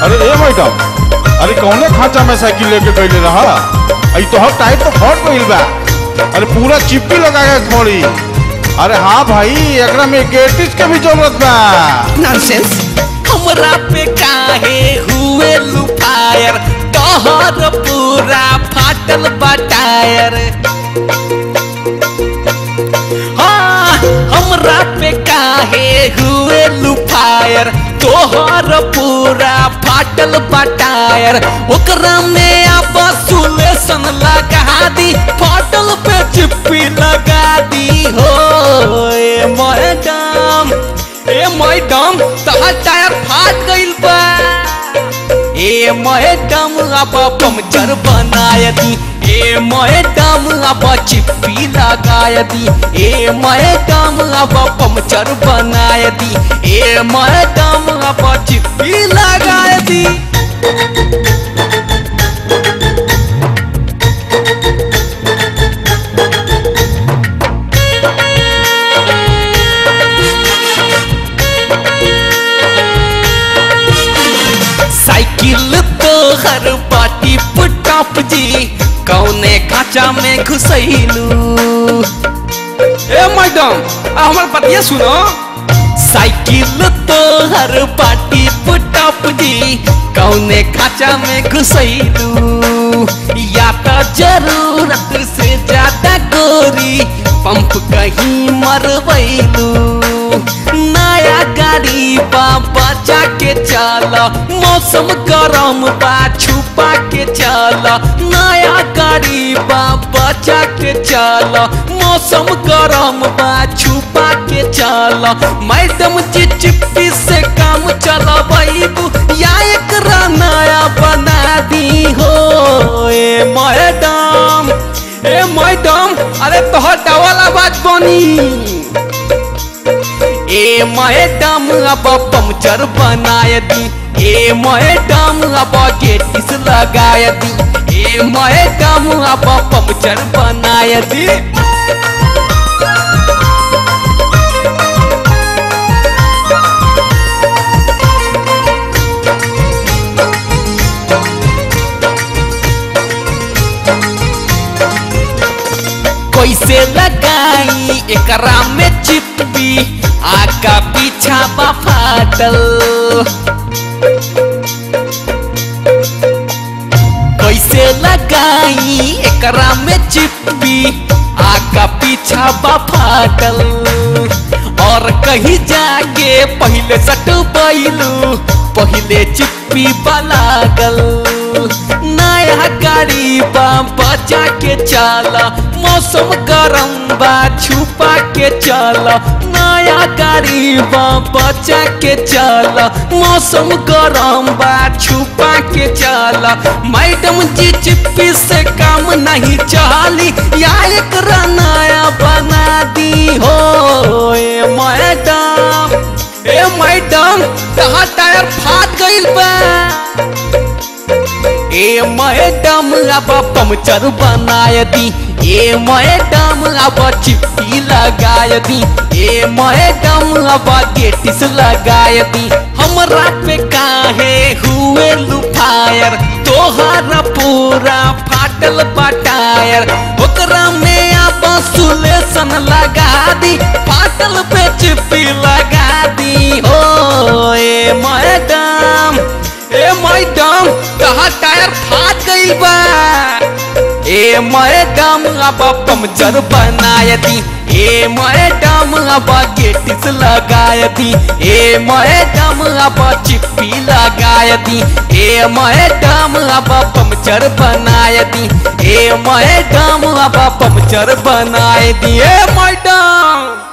अरे ए मैडम अरे कौने खांचा में साइकिल लेके गईले रहा आई तो हर टायर तो फट गईल बा अरे पूरा चिप्पी लगा के छोड़ी अरे हाँ भाई एकरा में गेटिस के भी जरूरत बा नॉनसेंस हमरा पे काहे हुए लुफायर तोहर पूरा फाटल बा टायर हाँ हमरा पे काहे हुए लुफायर तोहर पूरा फाटल बा टायर ओकरा में अब सुलेशन लगा दी फाटल पे चिप्पी लगा दी हो ए मैडम ए मैडम तहार टायर फाट गइल बा ए मैडम अब पंचर बनाय दी ए मैडम अब चिप्पी लगाय दी ए मैडम अब पंचर बनाय दी ए मैडम अब चिप्पी लगाय दी साइकिल तो हर पाटी पुटाप जी कौने खाचा में घुसैलू ए मैडम आ हमर पतिया सुनो साइकिल तो हर पाटी पुटाप जी कौने खाचा में घुसैलू या तो जरूरत से ज्यादा गोरी पंप कहीं मरवैलू नया गाड़ी बा बचा के चला मौसम गरम बा छुपा के चला नया गाड़ी बा बचा के चला मौसम गरम बा छुपा के चला मैडम जी चिप्पी से काम चला बैबू या एक नया बना दी हो ए मैडम ए मैडम अरे तोहर डबल आवाज बनी ए मैडम अब पंचर बनाय दी ए मैडम अब गेटिस लगाय दी ए मैडम अब पंचर बनाय दी कैसे लगाई एकरा में चिप्पी आका पीछा बा फाटल कैसे लगाई एकरा में चिप्पी आका पीछा बा फाटल और कहीं जाके पहले सट बैलू पहले चिप्पी बलागल नया गाड़ी बा बचा के चला मौसम गरम बा छुपा के चला नया गाड़ी बा बचा के चला मौसम गरम बा छुपा के चला मैडम जी चिप्पी से काम नहीं चली या एक नया बना दी हो ए मैडम ए मैडम तहार टायर फाट गइल बा ए मैडम अब पंचर बनाय दी ए मैडम अब चिप्पी लगाय दी ए मैडम अब गेटिस लगाय दी हमरा पे काहे हुए लुफायर तोहर पूरा फाटल बटायर ओकरा में अब सुलेशन लगा दी फाटल पे चिप्पी लगा दी हो ए मैडम ए मैडम कहा टायर फाट गइल बा ए मैडम अब पंचर बनाय दी ए मैडम अब गेटिस लगाय दी ए मैडम अब चिप्पी लगाय दी ए मैडम अब पंचर बनाय दी ए मैडम अब पंचर बनाय दी ए मैडम